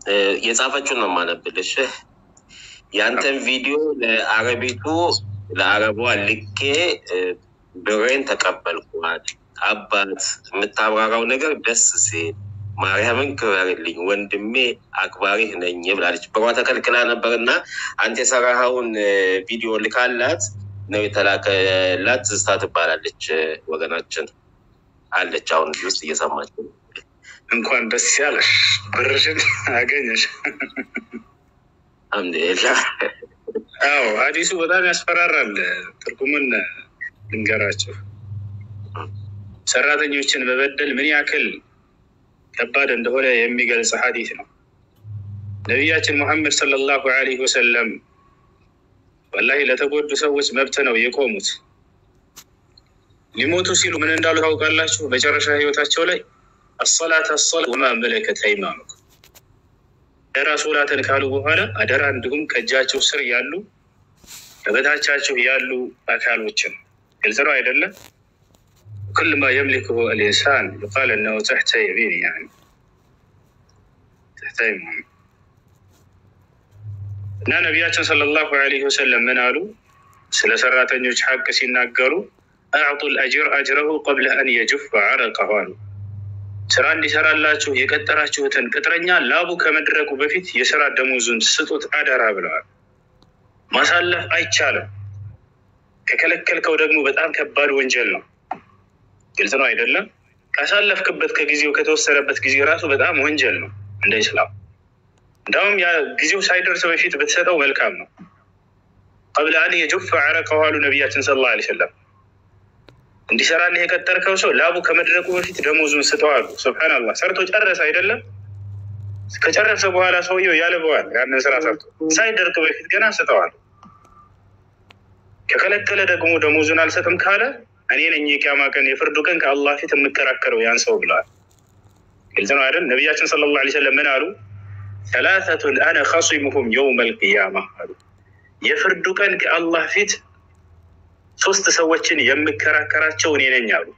የጻፈችውን ነው የማነብልሽ። ያንተን ቪዲዮ ለአረቢቱ ለአረቧ ልኬ ብሬን ተቀበልኳት። አባት የምታብራራው ነገር ደስ ሲል ማርያምን ክበርልኝ ወንድሜ አክባሪህ ነኝ ብላለች። ብሯ ተከልክላ ነበር እና አንተ የሰራኸውን ቪዲዮ ልካላት ነው የተላከላት። ትዝታ ትባላለች ወገናችን አለች። አሁን እዚህ ውስጥ እየሰማች እንኳን ደስ ያለሽ ብርሽን አገኘሽ። አልሐምዱሊላህ። አዎ ሀዲሱ በጣም ያስፈራራል። ትርጉምን ልንገራቸው። ሰራተኞችን መበደል ምን ያክል ከባድ እንደሆነ የሚገልጽ ሀዲስ ነው። ነቢያችን ሙሐመድ ሰለላሁ ዐለይሂ ወሰለም ወላሂ ለተጎዱ ሰዎች መብት ነው የቆሙት። ሊሞቱ ሲሉ ምን እንዳሉ ታውቃላችሁ? መጨረሻ ህይወታቸው ላይ አሰላት አሰላ ወማ መለከት አይማኑኩም አደራ ሶላትን ካሉ በኋላ አደራ እንዲሁም ከእጃቸው ስር ያሉ ከበታቻቸው ያሉ አካሎችን ግልጽ ነው አይደለም? ኩል ማ የምሊክሁ አልኢንሳን ዩቃል እነሁ ተሕተ የሚን ያኒ ተሕተ ይሚን እና ነቢያችን ሰለላሁ ዐለይሂ ወሰለም ምን አሉ? ስለ ሰራተኞች ሐቅ ሲናገሩ አዕጡ ልአጅር አጅረሁ ቀብለ አን የጅፍ አረቀሁ አሉ። ስራ እንዲሰራላችሁ የቀጠራችሁትን ቅጥረኛ ላቡ ከመድረቁ በፊት የስራ ደሞዙን ስጡት አደራ ብለዋል። ማሳለፍ አይቻልም። ከከለከልከው ደግሞ በጣም ከባድ ወንጀል ነው። ግልጽ ነው አይደለም? ካሳለፍክበት ከጊዜው ከተወሰነበት ጊዜ ራሱ በጣም ወንጀል ነው እንደ ኢስላም። እንዳውም ያ ጊዜው ሳይደርስ በፊት ብትሰጠው መልካም ነው። ቀብለ አን የጁፍ አረቀሁ አሉ ነቢያችን ሰለላሁ ዐለይሂ ወሰለም። እንዲሰራልህ የቀጠርከው ሰው ላቡ ከመድረቁ በፊት ደሞዙን ስጠው አሉ። ሱብሃነላህ ሰርቶ ጨረሰ አይደለም? ከጨረሰ በኋላ ሰውየው ያልበዋል። ያንን ስራ ሰርቶ ሳይደርቅ በፊት ገና ስጠዋል። ከከለከለ ደግሞ ደሞዙን አልሰጥም ካለ እኔ ነኝ የቂያማ ቀን የፍርዱ ቀን ከአላህ ፊት የምከራከረው ያን ሰው ብለዋል። ግልጽ ነው አይደል? ነቢያችን ሰለላሁ ዐለይሂ ወሰለም ምን አሉ? ሰላሰቱን አነ ኸሲሙሁም የውመል ቂያማ አሉ። የፍርዱ ቀን ከአላህ ፊት ሶስት ሰዎችን የምከራከራቸው እኔ ነኝ አሉ።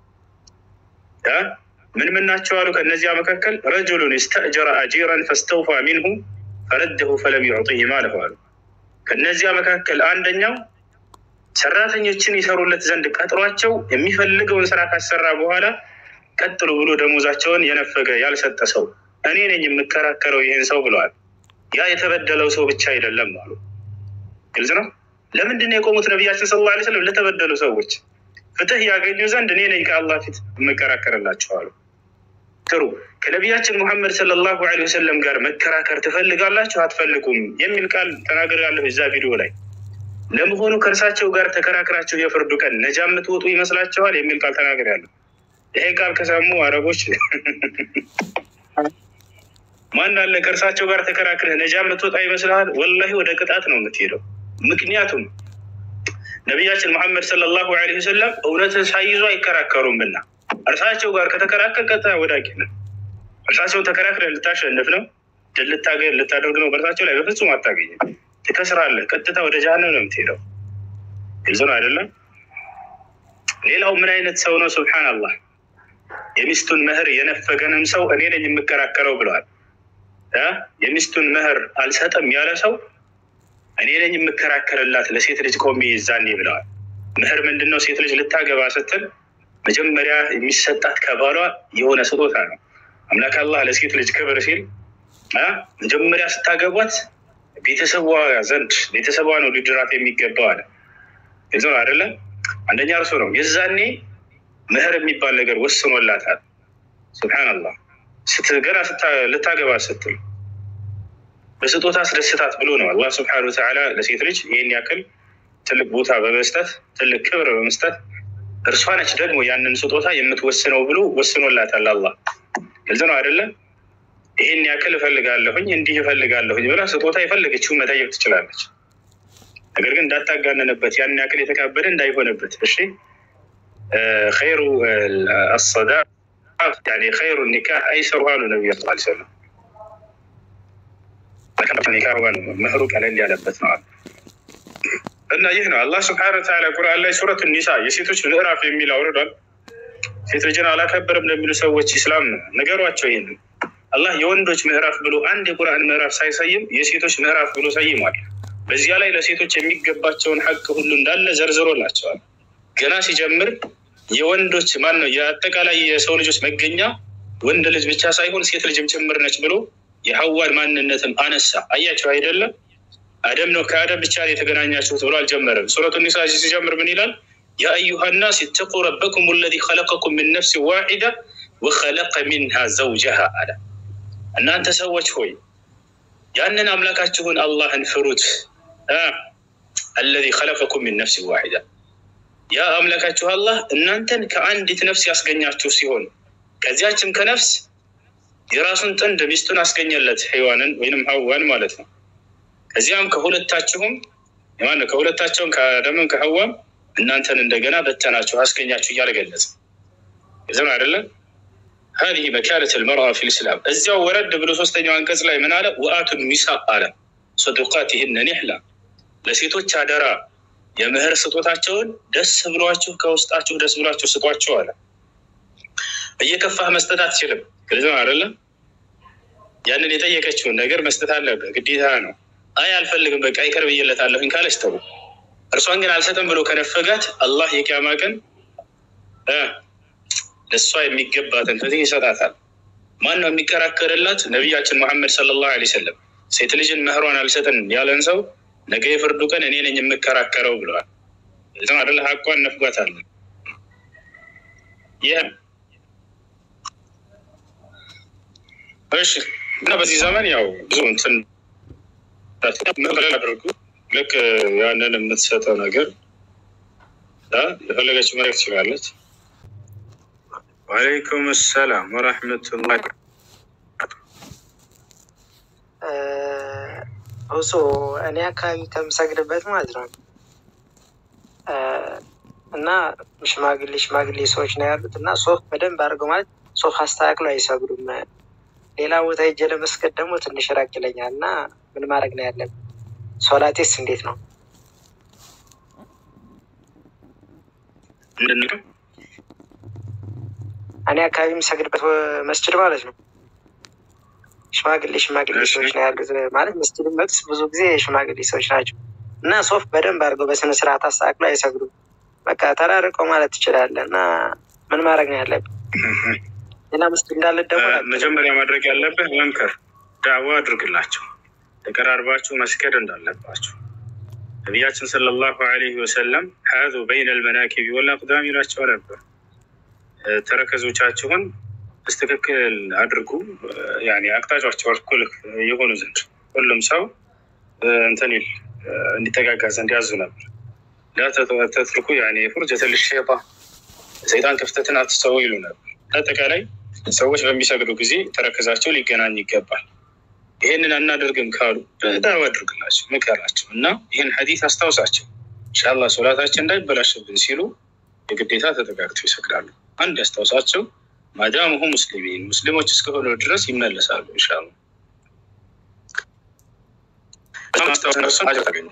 ምን ምን ናቸው አሉ? ከእነዚያ መካከል ረጁሉን ስተእጀረ አጂራን ፈስተውፋ ሚንሁ ፈረደሁ ፈለም ዩዕጢህ ማለሁ አሉ። ከእነዚያ መካከል አንደኛው ሰራተኞችን ይሰሩለት ዘንድ ቀጥሯቸው የሚፈልገውን ስራ ካሰራ በኋላ ቀጥሉ ብሎ ደሞዛቸውን የነፈገ ያልሰጠ ሰው እኔ ነኝ የምከራከረው ይህን ሰው ብለዋል። ያ የተበደለው ሰው ብቻ አይደለም አሉ። ግልጽ ነው። ለምንድን ነው የቆሙት ነቢያችን ሰለላሁ ዐለይሂ ወሰለም? ለተበደሉ ሰዎች ፍትህ ያገኙ ዘንድ እኔ ነኝ ከአላህ ፊት የምከራከርላቸዋሉ። ጥሩ ከነቢያችን ሙሐመድ ሰለላሁ ዐለይሂ ወሰለም ጋር መከራከር ትፈልጋላችሁ አትፈልጉም? የሚል ቃል ተናግሬያለሁ እዛ ቪዲዮ ላይ። ለመሆኑ ከእርሳቸው ጋር ተከራክራችሁ የፍርዱ ቀን ነጃ የምትወጡ ይመስላችኋል? የሚል ቃል ተናግሬያለሁ። ይሄ ቃል ከሰሙ አረቦች ማን አለ ከእርሳቸው ጋር ተከራክረህ ነጃ የምትወጣ ይመስልሃል? ወላሂ ወደ ቅጣት ነው የምትሄደው። ምክንያቱም ነቢያችን መሐመድ ሰለላሁ ዐለይሂ ወሰለም እውነትን ሳይዙ አይከራከሩምና እርሳቸው ጋር ከተከራከር ቀጥታ ወዳቂ ነው። እርሳቸውን ተከራክረህ ልታሸንፍ ነው ድል ልታደርግ ነው በእርሳቸው ላይ በፍጹም አታገኝም። ትከስራለህ። ቀጥታ ወደ ጀሃነም ነው የምትሄደው። ግልጽ ነው አይደለም? ሌላው ምን አይነት ሰው ነው? ሱብሓነላህ የሚስቱን መህር የነፈገንም ሰው እኔ ነኝ የምከራከረው ብለዋል። የሚስቱን መህር አልሰጥም ያለ ሰው እኔ ነኝ የምከራከርላት ለሴት ልጅ ቆሜ ይዛኔ ብለዋል። ምህር ምንድን ነው? ሴት ልጅ ልታገባ ስትል መጀመሪያ የሚሰጣት ከባሏ የሆነ ስጦታ ነው። አምላክ አላህ ለሴት ልጅ ክብር ሲል መጀመሪያ ስታገቧት ቤተሰቧ ዘንድ ቤተሰቧ ነው ሊድራት የሚገባው አለ። ግልጽ ነው አይደለም? አንደኛ እርሱ ነው። የዛኔ ምህር የሚባል ነገር ወስኖላታል። ሱብሓነላህ ገና ልታገባ ስትል በስጦታ አስደስታት ብሎ ነው አላህ ስብሐነሁ ወተዓላ ለሴት ልጅ ይህን ያክል ትልቅ ቦታ በመስጠት ትልቅ ክብር በመስጠት እርሷ ነች ደግሞ ያንን ስጦታ የምትወስነው ብሎ ወስኖላታል። አላህ ግልጽ ነው አይደለም? ይህን ያክል እፈልጋለሁኝ እንዲህ እፈልጋለሁኝ ብላ ስጦታ የፈለገችውን መጠየቅ ትችላለች። ነገር ግን እንዳታጋነንበት ያን ያክል የተካበደ እንዳይሆንበት። እሺ ኸይሩ አሰዳ ኸይሩ ኒካህ አይሰሩ አሉ ነቢዩ ስ ሰለም መህሩ ቀለል ያለበት ነው እና ይህ ነው አላህ ስብሐነ ወተዓላ ቁርአን ላይ ሱረት ኒሳ የሴቶች ምዕራፍ የሚል አውርዷል። ሴት ልጅን አላከበርም ለሚሉ ሰዎች ኢስላም ነገሯቸው ይህን አላህ የወንዶች ምዕራፍ ብሎ አንድ የቁርአን ምዕራፍ ሳይሰይም የሴቶች ምዕራፍ ብሎ ሰይሟል። በዚያ ላይ ለሴቶች የሚገባቸውን ሐቅ ሁሉ እንዳለ ዘርዝሮላቸዋል። ገና ሲጀምር የወንዶች ማን ነው የአጠቃላይ የሰው ልጆች መገኛ ወንድ ልጅ ብቻ ሳይሆን ሴት ልጅም ጭምር ነች ብሎ የሐዋን ማንነትም አነሳ። አያቸው አይደለም? አደም ነው ከአደም ብቻ ነው የተገናኛችሁት ብሎ አልጀመረም። ሱረቱ ኒሳ ሲጀምር ምን ይላል? ያ አዩሃ ናስ ኢተቁ ረበኩም ለዚ ኸለቀኩም ምን ነፍስ ዋሒዳ ወኸለቀ ሚንሃ ዘውጀሃ አለ። እናንተ ሰዎች ሆይ ያንን አምላካችሁን አላህን ፍሩት። አለዚ ኸለቀኩም ሚን ነፍስ ዋሒዳ ያ አምላካችሁ አላህ እናንተን ከአንዲት ነፍስ ያስገኛችሁ ሲሆን ከዚያችም ከነፍስ የራሱን ጥንድ ሚስቱን አስገኘለት ሔዋንን ወይንም ሐዋን ማለት ነው። ከዚያም ከሁለታችሁም ማነው ከሁለታቸውም ከአደምም ከሐዋም እናንተን እንደገና በተናችሁ አስገኛችሁ እያለ ገለጸ። ዝም አይደለም ሀዚህ መካነት ልመርአ ፊ ልስላም። እዚያው ወረድ ብሎ ሶስተኛው አንቀጽ ላይ ምን አለ? ወአቱ ኒሳ አለ ሰዱቃቲህነ ኒሕላ፣ ለሴቶች አደራ የምህር ስጦታቸውን ደስ ብሏችሁ ከውስጣችሁ ደስ ብሏችሁ ስጧቸው አለ። እየከፋህ መስጠት አትችልም። ግልጽ ነው አይደለም? ያንን የጠየቀችውን ነገር መስጠት አለብህ፣ ግዴታ ነው። አይ አልፈልግም፣ በቃ ይቅር ብዬለታለሁኝ ካለች ተው። እርሷን ግን አልሰጥም ብሎ ከነፈጋት አላህ የቂያማ ቀን ለእሷ የሚገባትን ፍትህ ይሰጣታል። ማን ነው የሚከራከርላት? ነቢያችን መሐመድ ሰለላሁ ዐለይሂ ወሰለም ሴት ልጅን መህሯን አልሰጥን ያለን ሰው ነገ የፍርዱ ቀን እኔ ነኝ የምከራከረው ብለዋል። ዝም አደለ ሀቋን ነፍጓታል። ይህ እሺ እና በዚህ ዘመን ያው ብዙ እንትን አድርጉ ልክ ያንን የምትሰጠው ነገር የፈለገች መሬት ትችላለች። ወአለይኩም ሰላም ወረሕመቱላህ እሱ እኔ አካባቢ ከምሰግድበት ማለት ነው እና ሽማግሌ ሽማግሌ ሰዎች ነው ያሉት እና ሶፍ በደንብ አድርገው ማለት ሶፍ አስተካክለው አይሰግዱም። ሌላ ቦታ ሄጄ ለመስገድ ደግሞ ትንሽ ራቅ ይለኛል እና ምን ማድረግ ነው ያለብን? ሶላቴስ እንዴት ነው? እኔ አካባቢ የምሰግድበት መስጅድ ማለት ነው ሽማግሌ ሽማግሌ ሰዎች ነው ያሉት። ማለት መስጅድ መቅስ ብዙ ጊዜ ሽማግሌ ሰዎች ናቸው እና ሶፍ በደንብ አድርገው በስነ ስርዓት አስተካክለው አይሰግዱም። በቃ ተራርቀው ማለት ትችላለህ። እና ምን ማድረግ ነው ያለብን? ሌላ መስጅድ እንዳለ ደግሞ መጀመሪያ ማድረግ ያለብህ መምከር፣ ዳዋ አድርግላቸው፣ ተቀራርባችሁ መስገድ እንዳለባቸው ነቢያችን ሰለላሁ ዐለይሂ ወሰለም ሀዙ በይነ ልመናኪቢ ወልአቅዳም ይላቸው ነበር። ተረከዞቻችሁን በስትክክል አድርጉ፣ ያኔ አቅጣጫቸው እኩል የሆኑ ዘንድ ሁሉም ሰው እንትን ይል እንዲጠጋጋ ዘንድ ያዙ ነበር። ላተትርኩ ያኔ ፉርጀተ ልሸጣ ሰይጣን ክፍተትን አትሰው ይሉ ነበር። አጠቃላይ ሰዎች በሚሰግዱ ጊዜ ተረከዛቸው ሊገናኝ ይገባል። ይህንን አናደርግም ካሉ ዳዋ አድርግላቸው፣ ምከራቸው እና ይህን ሐዲስ አስታውሳቸው። ኢንሻላህ ሶላታችን እንዳይበላሽብን ሲሉ የግዴታ ተጠጋግተው ይሰግዳሉ። አንድ ያስታውሳቸው ማዳሙሁ ሙስሊሚን ሙስሊሞች እስከሆኑ ድረስ ይመለሳሉ። ኢንሻላህ ታገኙ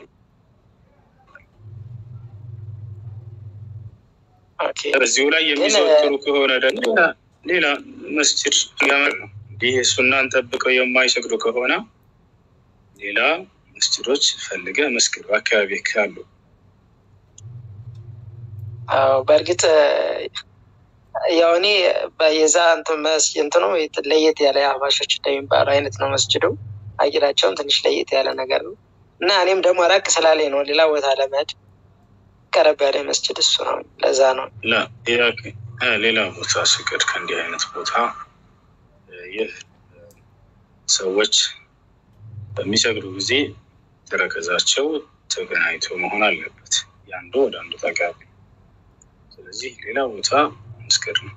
በዚሁ ላይ የሚዘወትሩ ከሆነ ደግሞ ሌላ መስጅድ ያመር ነው። ይህ ሱናን ጠብቀው የማይሰግዱ ከሆነ ሌላ መስጅዶች ፈልገ መስጊድ በአካባቢ ካሉ አዎ በእርግጥ ያው እኔ የዛ እንትኑ ለየት ያለ አህባሾች እንደሚባሉ አይነት ነው መስጅዱ። አቂዳቸውም ትንሽ ለየት ያለ ነገር ነው እና እኔም ደግሞ ራቅ ስላለኝ ነው ሌላ ቦታ ለመሄድ ቀረብ ያለ መስጅድ እሱ ነው። ለዛ ነው ሌላ ቦታ ስገድ ከእንዲህ አይነት ቦታ ይህ ሰዎች በሚሰግዱ ጊዜ ተረከዛቸው ተገናኝቶ መሆን አለበት፣ የአንዱ ወደ አንዱ ጠጋቢ። ስለዚህ ሌላ ቦታ መስገድ ነው።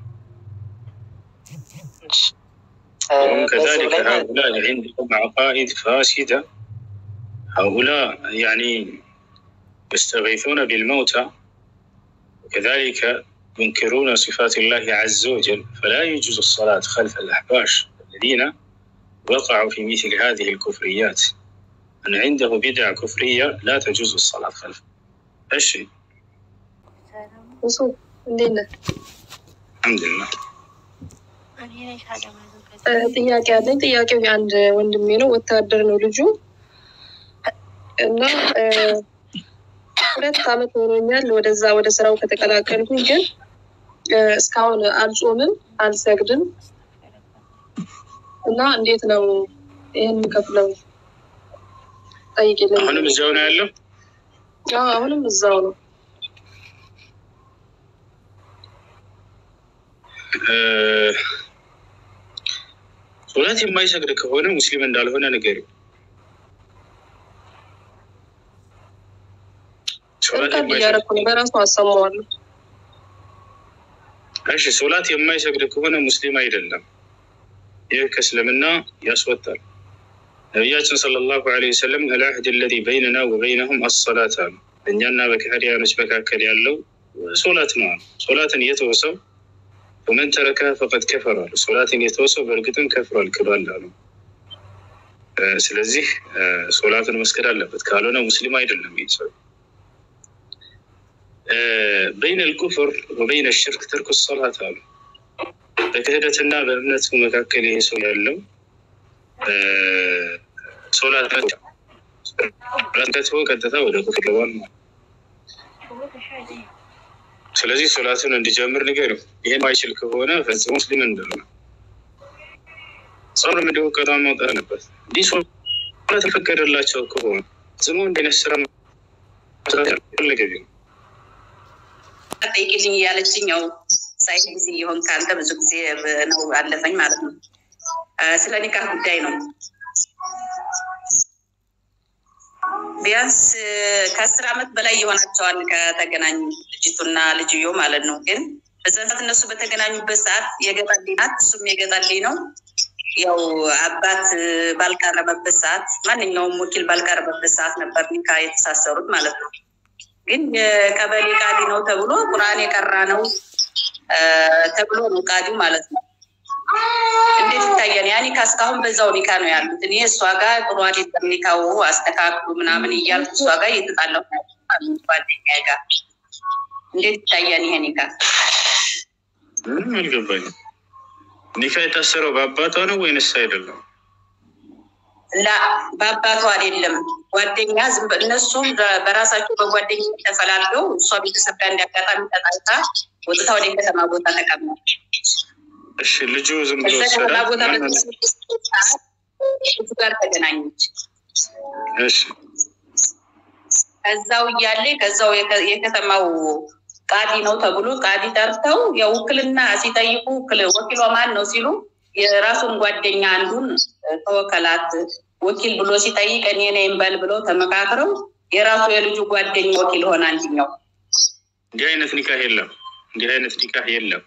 وهم كذلك هؤلاء عندهم عقائد فاسدة هؤلاء يعني يستغيثون بالموتى وكذلك ينكرون صفات الله عز وجل فلا يجوز الصلاة خلف الأحباش الذين وقعوا في مثل هذه الكفريات من عنده بدع كفرية لا تجوز الصلاة خلفه እሺ እንዴት ነህ? الحمد لله ጥያቄ አለኝ። ጥያቄው የአንድ ወንድሜ ነው። ወታደር ነው ልጁ እና ሁለት ዓመት ሆኖኛል ወደዛ ወደ ስራው ከተቀላቀልኩኝ፣ ግን እስካሁን አልጾምም፣ አልሰግድም እና እንዴት ነው ይህን ከፍለው ጠይቅልኝ። አሁንም እዚያው ነው ያለው። አዎ፣ አሁንም እዛው ነው። ሶላት የማይሰግድ ከሆነ ሙስሊም እንዳልሆነ ንገሪው። ሶላት ሪካርድ እያደረኩ ነው፣ በራሱ አሰማዋለሁ። እሺ፣ ሶላት የማይሰግድ ከሆነ ሙስሊም አይደለም። ይህ ከእስልምና ያስወጣል። ነቢያችን ሰለላሁ ዐለይሂ ወሰለም አልዐህድ አለዚ በይነና ወበይነሁም አሰላት አሉ። እኛና በከሃዲያኖች መካከል ያለው ሶላት ነው አሉ። ሶላትን የተወሰው ወመን ተረከ ፈቀድ ከፈር አሉ። ሶላትን የተወሰው በእርግጥም ከፍሯል፣ ክዷል አሉ። ስለዚህ ሶላትን መስገድ አለበት፣ ካልሆነ ሙስሊም አይደለም ይህ ሰው። በይነ ልኩፍር ወበይነ ሽርክ ተርኩ ሶላት አሉ። በክህደትና በእምነቱ መካከል ይሄ ሰው ያለው ሶላት ከትሆ ቀጥታ ወደ ኩፍር ገባል። ስለዚህ ሶላቱን እንዲጀምር ንገረው። ይህን ማይችል ከሆነ ፈጽሞ ሙስሊም እንደሆነ ጾም እንዲሁ ቀጣ ማውጣት አለበት። እንዲህ ሶላት የፈቀደላቸው ከሆነ ጽሞ እንዲነት ስራ ፈለገ ቢሆን ጠይቅልኝ እያለችኝ ያው ሳይ ጊዜ የሆን ከአንተ ብዙ ጊዜ ነው አለፈኝ ማለት ነው። ስለ ኒካህ ጉዳይ ነው። ቢያንስ ከአስር ዓመት በላይ የሆናቸዋል ከተገናኙ ልጅቱና ልጅዮ ማለት ነው። ግን በዛ ሰዓት እነሱ በተገናኙበት ሰዓት የገጠልኝ ናት፣ እሱም የገጠልኝ ነው። ያው አባት ባልቀረበበት ሰዓት፣ ማንኛውም ወኪል ባልቀረበበት ሰዓት ነበር ኒካ የተሳሰሩት ማለት ነው። ግን የቀበሌ ቃዲ ነው ተብሎ ቁርአን የቀራ ነው ተብሎ ነው ቃዲው ማለት ነው። እንዴት ይታያል? ያ ኒካ እስካሁን በዛው ኒካ ነው ያሉት። እኔ እሷ ጋር ጥሩ አይደለም ኒካው አስተካክሉ ምናምን እያልኩ እሷ ጋር እየተጣላሁ ጓደኛዬ ጋር እንዴት ይታያል ይሄ ኒካ? ምንም አልገባኝም። ኒካ የታሰረው በአባቷ ነው ወይንስ አይደለም? ላ በአባቷ አይደለም። ጓደኛ ዝም በ- እነሱም በ- በራሳቸው በጓደኛ ተፈላልገው እሷ ቤተሰብ ጋር እንዲያጋጣሚ ተጣልታ ወጥታ ወደ ከተማ ቦታ ተቀመጠች። እሺ ልጁ ዝም ብሎ ከዛ ከተማ ወሰዳት? ቦታ ማን ነው? እሱ ጋር ተገናኘች። እሺ ከዛው እያለ ከዛው የከ- የከተማው ቃዲ ነው ተብሎ ቃዲ ጠርተው የውክልና ሲጠይቁ ውክል- ወኪሏ ማን ነው ሲሉ የራሱን ጓደኛ አንዱን ተወከላት ወኪል ብሎ ሲጠይቅ እኔ ነኝ በል ብለው ተመካክረው የራሱ የልጁ ጓደኛ ወኪል ሆነ አንድኛው። እንዲህ አይነት ኒካህ የለም። እንዲህ አይነት ኒካህ የለም።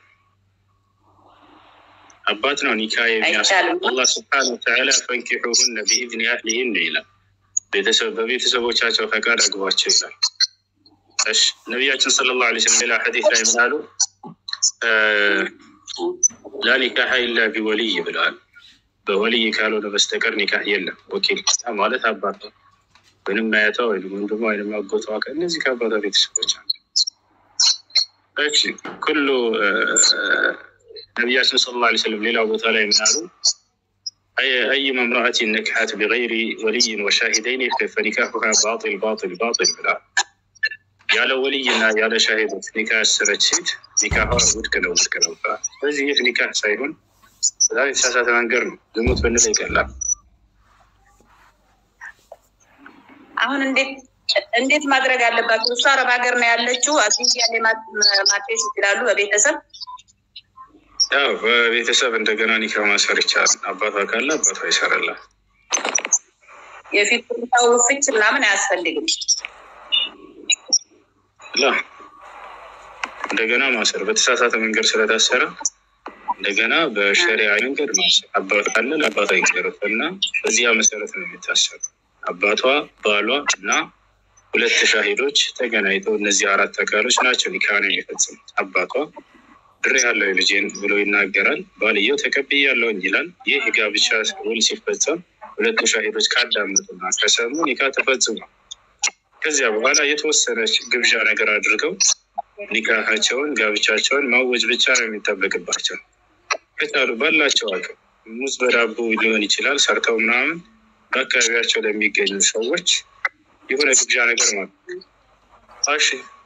አባት ነው ኒካህ የሚያስ አይቻልም። አላህ ስብሐነ ወተዓላ ፈንኪሑሁነ ቢኢዝኒ አህሊሂን ይላል። ቤተሰብ በቤተሰቦቻቸው ፈቃድ አግቧቸው ይላል። እሺ ነቢያችን ሰለላሁ ዐለይሂ ወሰለም ሌላ ሐዲስ ላይ ምን አሉ? እ ላ ኒካህ ኢላ ቢወልይ ብለዋል። በወልይ ካልሆነ በስተቀር ኒካህ የለም። ወኪል ማለት አባት ነው ወይም አያቷ ወይም ወንድሟ ወይም አጎቷ እነዚህ ከአባቷ ቤተሰቦች አሉ። እሺ ኩሉ እ፣ ነቢያችን ሰለላሁ ዐለይሂ ወሰለም ሌላው ቦታ ላይ ምን አሉ? أي- أيما امرأة نكحت بغير ولي وشاهدين فنكاحها باطل باطل باطل ብላ ያለ ወልይና ያለ ሻሂዶች ኒካ ያሰረች ሴት ኒካቷ ውድቅ ነው ውድቅ ነው ብላ። ስለዚህ ይህ ኒካህ ሳይሆን በጣም የተሳሳተ መንገድ ነው። ዝሙት ብንል ይቀላል። አሁን እንዴት እንዴት ማድረግ አለባቸው? እሷ አረብ ሀገር ነው ያለችው። አዲስ ያለ ማቴስ ይችላሉ በቤተሰብ ያው በቤተሰብ እንደገና ኒካ ማሰር ይቻላል። አባቷ ካለ አባቷ ይሰራላል። የፊት ሁኔታው ፍች ምናምን አያስፈልግም። ላ እንደገና ማሰር በተሳሳተ መንገድ ስለታሰረ እንደገና በሸሪዓ መንገድ ማሰር አባቷ ካለ ለአባቷ ይገረፍ እና በዚያ መሰረት ነው የሚታሰሩ። አባቷ ባሏ እና ሁለት ሻሂዶች ተገናኝተው እነዚህ አራት አካሎች ናቸው ኒካ ነው የሚፈጽሙት። አባቷ ድሬ ያለው ልጄን ብሎ ይናገራል። ባልየው ተቀብያለሁኝ ይላል። ይህ የጋብቻ ውል ሲፈጸም ሁለቱ ሻሂዶች ካዳመጡና ከሰሙ ኒካ ተፈጽሟል። ከዚያ በኋላ የተወሰነች ግብዣ ነገር አድርገው ኒካሃቸውን ጋብቻቸውን ማወጅ ብቻ ነው የሚጠበቅባቸው። ከቻሉ ባላቸው አቅም ሙዝ በዳቦ ሊሆን ይችላል ሰርተው ምናምን በአካባቢያቸው ለሚገኙ ሰዎች የሆነ ግብዣ ነገር ማለት ነው። እሺ